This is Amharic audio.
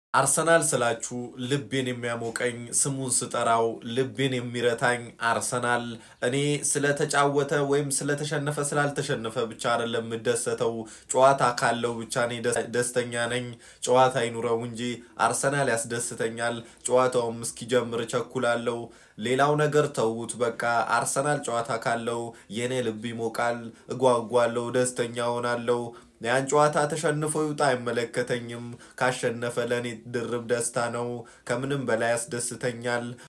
አርሰናል ስላችሁ ልቤን የሚያሞቀኝ ስሙን ስጠራው ልቤን የሚረታኝ አርሰናል እኔ ስለተጫወተ ወይም ስለተሸነፈ ስላልተሸነፈ ብቻ አይደለም የምደሰተው። ጨዋታ ካለው ብቻ እኔ ደስተኛ ነኝ። ጨዋታ አይኑረው እንጂ አርሰናል ያስደስተኛል። ጨዋታውም እስኪጀምር እቸኩላለሁ። ሌላው ነገር ተዉት በቃ አርሰናል ጨዋታ ካለው የኔ ልብ ይሞቃል፣ እጓጓለሁ፣ ደስተኛ ሆናለሁ። ያን ጨዋታ ተሸንፎ ይውጣ አይመለከተኝም። ካሸነፈ ለእኔ ድርብ ደስታ ነው። ከምንም በላይ ያስደስተኛል።